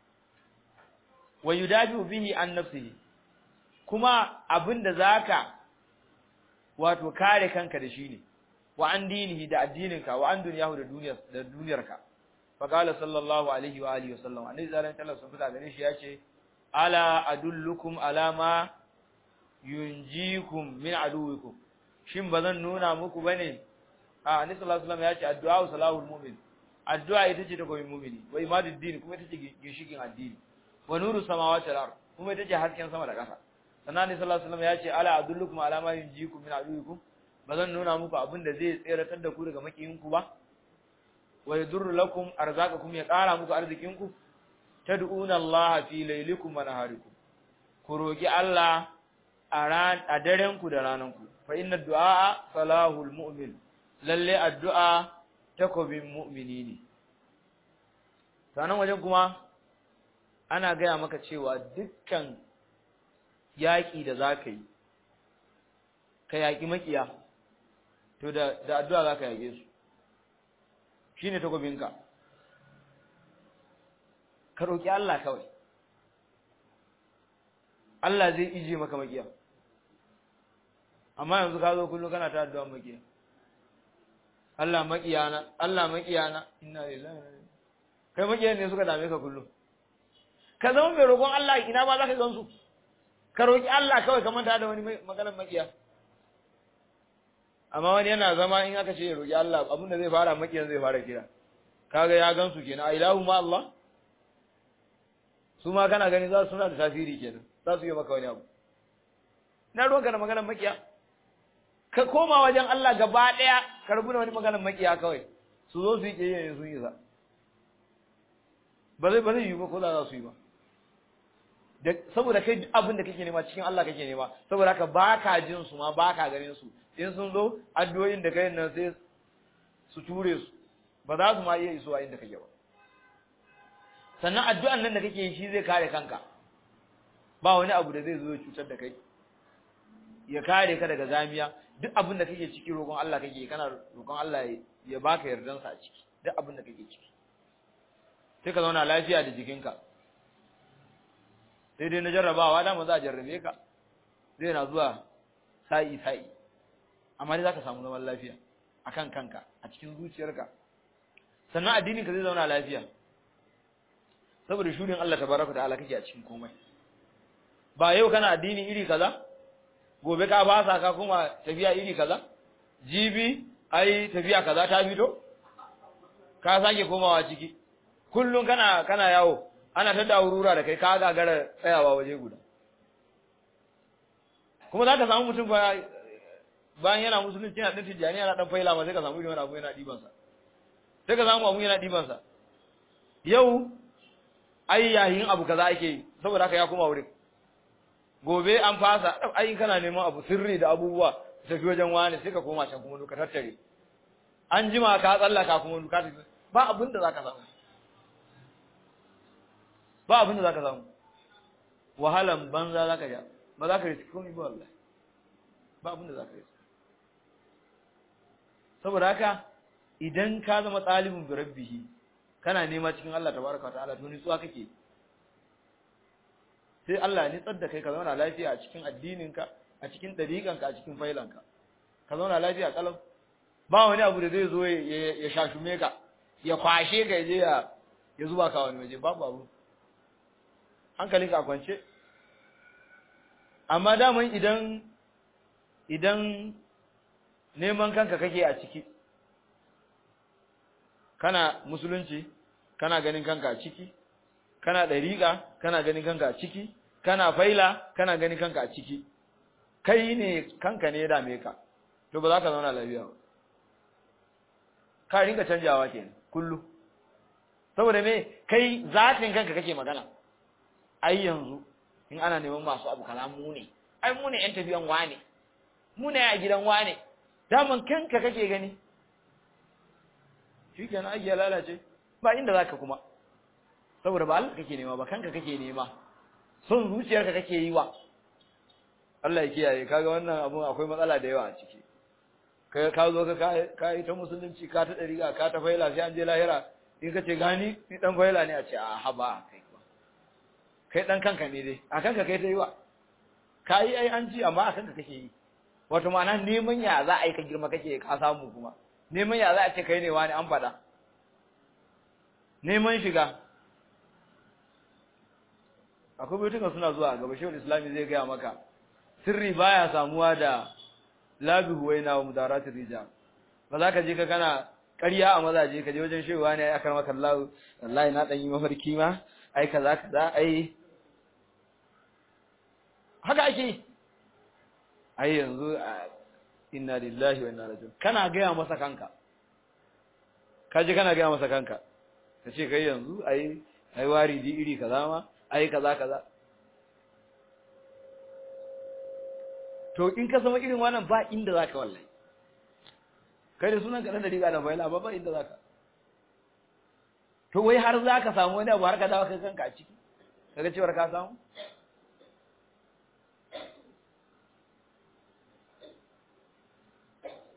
wa yudabi bihi an nafsihi kuma abinda za ka wato kare kanka da shi ne wa an dinihi da addininka wa an duniyahu da duniyarka faqala sallallahu alaihi wa alihi wasallam annabi sallallahu alaihi wasallam sun gare shi yace ala adullukum ala ma yunjikum min aduwikum shin bazan nuna muku bane a annabi sallallahu alaihi wasallam yace addu'a salahul mu'min addu'a ita ce ta goyin mu'mini wa imadud din kuma ita ce gishikin addini wa nuru samawati wal ard kuma ita ce hasken sama da ƙasa sannan annabi sallallahu alaihi wasallam yace ala adullukum ala ma yunjikum min aduwikum bazan nuna muku abin da zai tseratar da ku daga makiyinku ba wa yadurru lakum arzaqakum ya ƙara muku arzikinku tad'una Allah fi laylikum wa naharikum ku roki Allah a ran a daren ku da ranan ku fa inna du'a salahul mu'min lalle addu'a takobin mu'mini ne sanan wajen kuma ana gaya maka cewa dukkan yaƙi da zaka yi ka yaki makiya to da da addu'a zaka yake su shine takobinka ka roki Allah kawai Allah zai ije maka makiya amma yanzu ka zo kullum kana ta addu'a makiya Allah makiyana Allah makiyana inna lillahi kai makiyan ne suka dame ka kullum ka zama mai roƙon Allah ina ba za ka gansu ka roƙi Allah kawai ka manta da wani maganar makiya amma wani yana zama in aka ce ya roƙi Allah abin da zai fara makiyan zai fara kira kaga ya gansu kenan a ilahu ma Allah su ma kana gani za su suna da tasiri kenan za su yi maka wani abu na ruwanka da maganar makiya ka koma wajen Allah gaba ɗaya ka rabu da wani maganar makiya kawai su zo su yi ƙiyayya sun yi sa ba zai ba zai yi ba ko za su yi ba saboda kai abin da kake nema cikin Allah kake nema saboda haka baka jin su ma baka ganin su in sun zo addu'o'in da kai nan sai su ture su ba za su ma iya isuwa inda kake ba sannan addu'an nan da kake yi shi zai kare kanka ba wani abu da zai zo ya cutar da kai ya kare ka daga zamiya duk abin da kake ciki roƙon Allah kake kana roƙon Allah ya baka yardansa a ciki duk abin da kake ciki sai ka zauna lafiya da jikinka sai dai na jarrabawa dama za a jarrabe ka zai na zuwa sa'i sa'i amma dai za ka samu zaman lafiya a kan kanka a cikin zuciyarka sannan addininka zai zauna lafiya saboda shurin Allah tabaraka ta'ala kake a cikin komai ba yau kana addini iri kaza gobe ka basa ka kuma tafiya iri kaza jibi ai tafiya kaza ta fito ka sake komawa ciki kullum kana kana yawo ana ta daurura da kai ka gagara tsayawa waje guda kuma za ka samu mutum ba bayan yana musulunci yana ɗan tijjani yana ɗan faila ma sai ka samu irin abu yana ɗibansa sai ka samu abu yana ɗibansa yau ai yayin abu kaza ake yi saboda haka ya koma wurin gobe an fasa ai kana neman abu sirri da abubuwa tafi wajen wani sai ka koma can kuma duka tattare an jima ka tsallaka kuma duka tafi ba abin da zaka samu ba abin da zaka samu wahalan banza zaka ja ba za ka riski komai ba wallahi ba abin da zaka riski saboda haka idan ka zama talibin bi rabbihi kana nema cikin Allah tabaraka wa ta'ala to nitsuwa kake sai Allah ya nitsar da kai ka zauna lafiya a cikin addininka a cikin dariƙanka a cikin failanka ka zauna lafiya kalau ba wani abu da zai zo ya shashume ka ya kwashe ka je ya ya zuba ka wani waje babu abu hankalinka a kwance amma daman idan idan neman kanka kake a ciki kana musulunci kana ganin kanka a ciki kana dariƙa kana ganin kanka a ciki kana faila kana ganin kanka a ciki kai ne kanka ne ya dame ka to ba za ka zauna lafiya ba ka rinka canjawa kenan kullu saboda me kai zatin kanka kake magana ai yanzu in ana neman masu abu kaza mu ne ai mu ne yan tafiyan wane mu ne a gidan wane daman kanka kake gani shikenan ai ya lalace ba inda zaka kuma saboda ba Allah kake nema ba kanka kake nema son zuciyarka kake yi wa Allah ya kiyaye kaga wannan abun akwai matsala da yawa a ciki kai ka zo ka ka yi ta musulunci ka ta dariga ka ta faila sai an je lahira in ka ce gani ni dan faila ne a ce a haba kai kai dan kanka ne dai a kanka kai ta yi wa ka yi ai an ji amma a kanka kake yi wato ma'ana neman ya za a yi ka girma kake ka samu kuma neman ya za a ce kai ne wani an faɗa neman shiga akwai baitukan suna zuwa gaba shehul islami zai gaya maka sirri baya samuwa da labi huwaina wa mudaratir rijal ba za ka je ka kana ƙarya a mazaje ka je wajen shehuwa ne ai akar maka Allah wallahi na dan yi mafarki ma ai kaza kaza ai haka ake ai yanzu inna lillahi wa inna ilaihi raji'un kana gaya masa kanka kaje kana gaya masa kanka kace kai yanzu ai ai waridi iri kaza ma ai kaza kaza to in ka zama irin wannan ba inda zaka wallahi kai da sunan ka dan da riga da faila ba ba inda zaka to wai har zaka samu wani abu har ka dawo kai kanka a ciki kaga cewar ka samu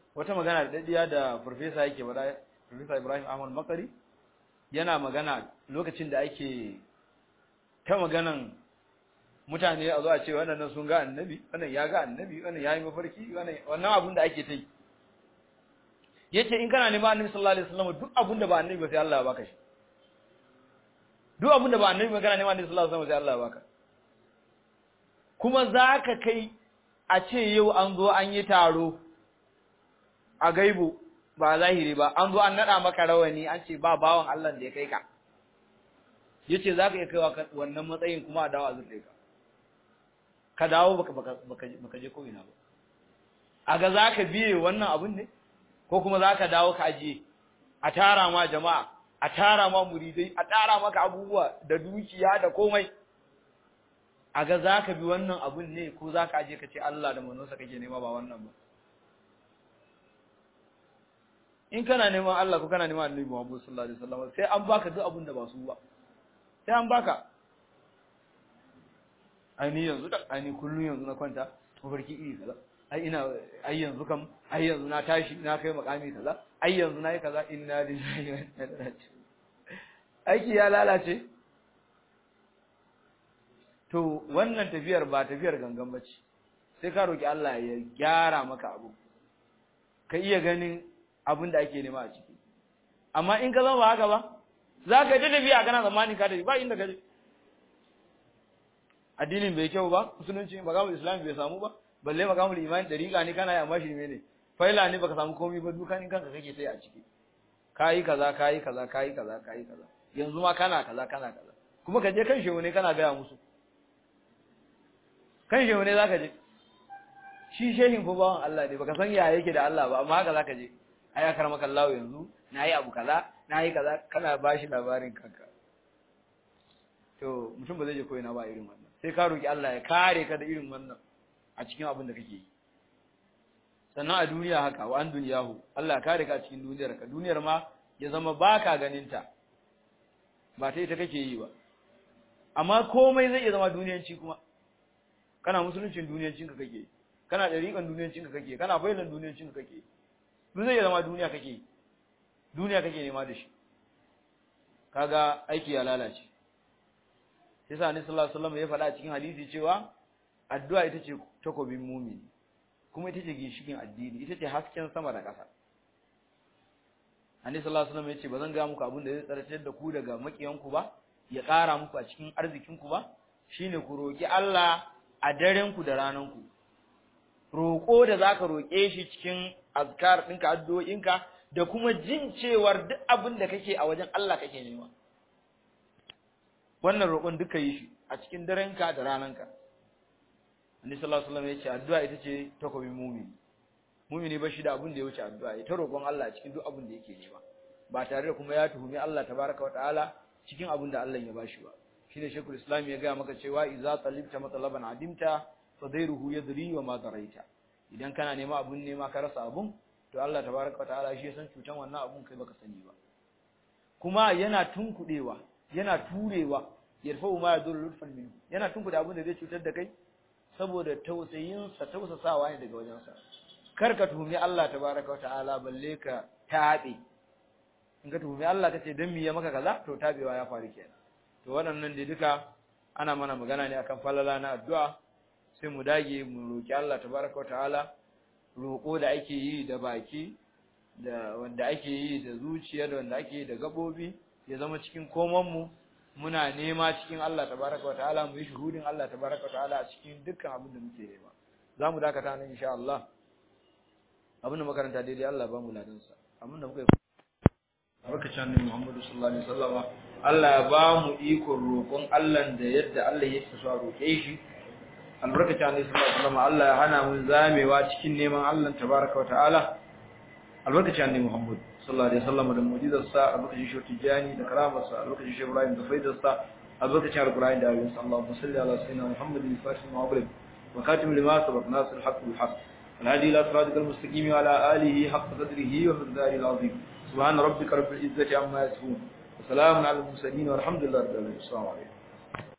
wata magana da dadiya da professor yake bada professor Ibrahim Ahmad Makari yana magana lokacin da ake ta maganan mutane a zo a ce wannan sun ga annabi wannan ya ga annabi wannan ya yi mafarki wannan wannan abin da ake ta yi yace in kana neman annabi sallallahu alaihi wasallam duk abin da ba annabi ba sai Allah ya baka shi duk abin da ba annabi ba kana neman annabi sallallahu alaihi wasallam sai Allah ya baka kuma zaka kai a ce yau an zo an yi taro a gaibu ba zahiri ba an zo an nada maka rawani an ce ba bawan Allah da ya kai ka yace zaka iya kaiwa wannan matsayin kuma a dawo a zurfe ka ka dawo baka baka baka je ko ina ba a ga zaka biye wannan abun ne ko kuma zaka dawo ka ajiye a tara ma jama'a a tara ma muridai a tara maka abubuwa da dukiya da komai a ga zaka bi wannan abun ne ko zaka aje ka ce Allah da manzonsa kake nema ba wannan ba in kana neman Allah ko kana neman Annabi Muhammad sallallahu alaihi wasallam sai an baka duk abun da ba su ba sai an baka ai ni yanzu da ai ni kullun yanzu na kwanta mafarki iri kaza ai ina ai yanzu kam ai yanzu na tashi na kai makami kaza ai yanzu nayi kaza inna lillahi wa inna ilaihi raji'un aiki ya lalace to wannan tafiyar ba tafiyar gangan bace sai ka roki Allah ya gyara maka abu ka iya ganin abin da ake nema a ciki amma in ka zama ba haka ba za ka yi ta tafiya kana zamani ka tafi ba inda ka je addinin bai kyau ba musulunci magamul islam bai samu ba balle magamul imani dariqa ne kana yi amma shi ne faila ne baka samu komai ba dukanin kanka kake sai a ciki kayi kaza kayi kaza kayi kaza kayi kaza yanzu ma kana kaza kana kaza kuma ka je kan shehu ne kana gaya musu kan shehu ne zaka je shi shehin fa bawan Allah ne baka san ya yake da Allah ba amma haka zaka je ai akar maka Allah yanzu nayi abu kaza nayi kaza kana bashi labarin kanka to mutum ba zai je koyi na ba irin wannan sai ka roki Allah ya kare ka da irin wannan a cikin abin da kake yi sannan a duniya haka wa an duniyahu Allah ya kare ka a cikin duniyar ka duniyar ma ya zama baka ganin ta ba ta ita kake yi ba amma komai zai iya zama duniyanci kuma kana musuluncin duniyancin ka kake kana dariƙan duniyancin ka kake kana bailan duniyancin ka kake duk zai iya zama duniya kake duniya kake nema da shi kaga aiki ya lalace sai sa annabi sallallahu alaihi wasallam ya faɗa cikin hadisi cewa addu'a ita ce takobin mumini kuma ita ce ginshikin addini ita ce hasken sama da ƙasa annabi sallallahu alaihi wasallam ya ce ba zan ga muku abin da zai tsaratar da ku daga makiyanku ba ya ƙara muku a cikin arzikinku ba shine ku roki Allah a daren ku da ranan ku roƙo da zaka roƙe shi cikin azkar ɗinka addu'o'inka da kuma jin cewar duk abin da kake a wajen Allah kake nema wannan roƙon duka yi shi a cikin darenka da rananka Annabi sallallahu alaihi wasallam ya ce addu'a ita ce takobin mumini mumini ba shi da abin da ya wuce addu'a ita roƙon Allah a cikin duk abin da yake nema ba tare da kuma ya tuhumi Allah tabaraka wa ta'ala cikin abin da Allah ya bashi ba shine Sheikhul Islam ya ga maka cewa idza talibta matalaban adimta fadairuhu yadri wa ma daraita idan kana nema abun nema ka rasa abun to Allah tabaraka wa ta'ala shi ya san cutan wannan abun kai baka sani ba kuma yana tunkudewa yana turewa yarfa'u ma yadullu lutfan minhu yana tunkuda abun da zai cutar da kai saboda tausayin sa tausasawa ne daga wajen sa kar ka tuhumi Allah tabaraka wa ta'ala balle ka tabe in ka tuhumi Allah kace dan me ya maka kaza to tabewa ya faru kenan to waɗannan dai duka ana mana magana ne akan falala na addu'a sai mu dage mu roki Allah tabaraka wa ta'ala roko da ake yi da baki da wanda ake yi da zuciya da wanda ake yi da gabobi ya zama cikin koman mu muna nema cikin Allah tabaraka wa ta'ala mu yi shuhudin Allah tabaraka wa ta'ala a cikin dukkan abin da muke nema zamu dakata nan insha Allah abin da makaranta daidai Allah ba mu ladan sa abin da muka yi barkacin annabi Muhammadu sallallahu alaihi wasallam Allah ya ba mu ikon roƙon Allah da yadda Allah yake so a roƙe shi albarkacin annabi sallallahu alaihi wasallam Allah ya hana mu zamewa cikin neman Allah tabaraka wa ta'ala albarkacin annabi Muhammad sallallahu alaihi wasallam da mu'jizar sa albarkacin shi tijani da karamar sa albarkacin shi Ibrahim da faidar sa albarkacin alqur'ani da ayoyin sa Allahumma salli ala sayyidina Muhammadin fatih ma'abrid wa katim lima sabaq nasir al-haq bil haqq الهادي الى صراطك المستقيم وعلى اله حق قدره ومقداره العظيم سبحان ربك رب العزه عما يصفون وسلام على المرسلين والحمد لله رب العالمين السلام عليكم